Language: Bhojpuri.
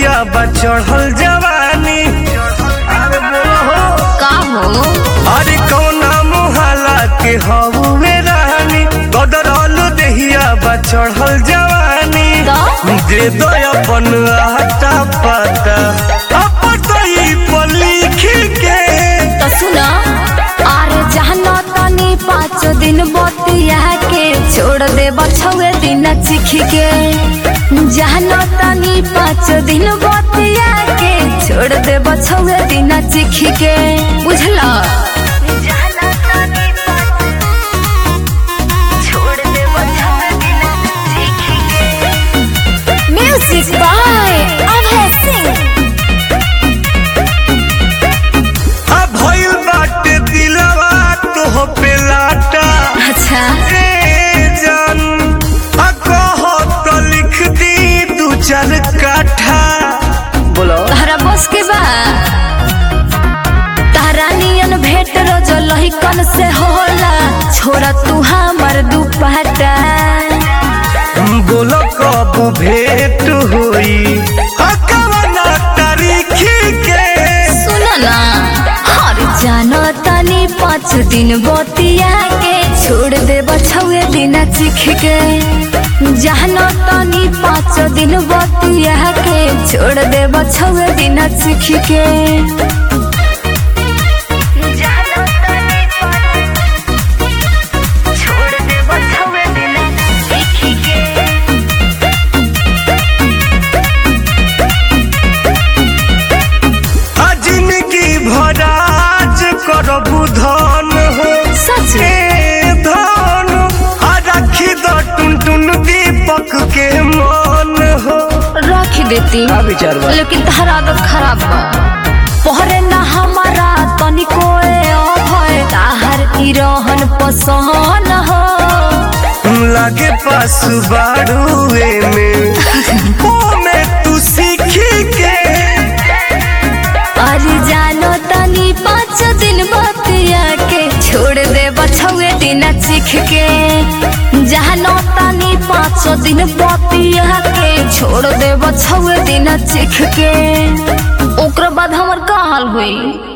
देहिया बा चढ़ल जवानी अरे बोलो हो का हो अरे कौना मुहाला के हवे रानी गदरल देहिया बा चढ़ल जवानी का? दे दो अपन आटा पाता अपतई पर लिख के तो सुना अरे जहना तनी पाँच दिन बतिया के छोड़ दे बछुए दिन चिख के जहना तनी पाँच दिन बतिया के छोड़ दे बछुए दिन चिख के बुझला म्यूजिक बाय अभय सिंह आ भइल बाटे दिलवा तो पे लाटा अच्छा ए जान आ कहो तो लिख दी दू चार काठा बोलो तहरा बस के बा तहरा नियन भेट रोज लहिकन से होला छोड़ा तू हमर दुपट्टा बोलो कब भेंट होई आ कवना तारीख के सुन ना हर जानो तनी पाँच दिन बतिया के छोड़ दे बछुए दिन चिख के जानो तनी पाँच दिन बतिया के छोड़ दे बछुए दिन चिख के आ जिंदगी भराज करबू धन हो सच ए धन आ राखी द टुन टुन दीपक के मन हो रख देती का विचार बा? लेकिन तहरा आदत खराब बा पहरे ना हमारा तनिको अभय ताहर ई रहन पसंद हो लागे पास बाड़ुए में ओ में तू सीखी के अरे जानो तनी पाँच दिन बतिया के छोड़ दे बछुए दिन चिख के जानो तनी पाँच दिन बतिया के छोड़ दे बछुए दिन चिख के ओकरा बाद हमर का हाल हुई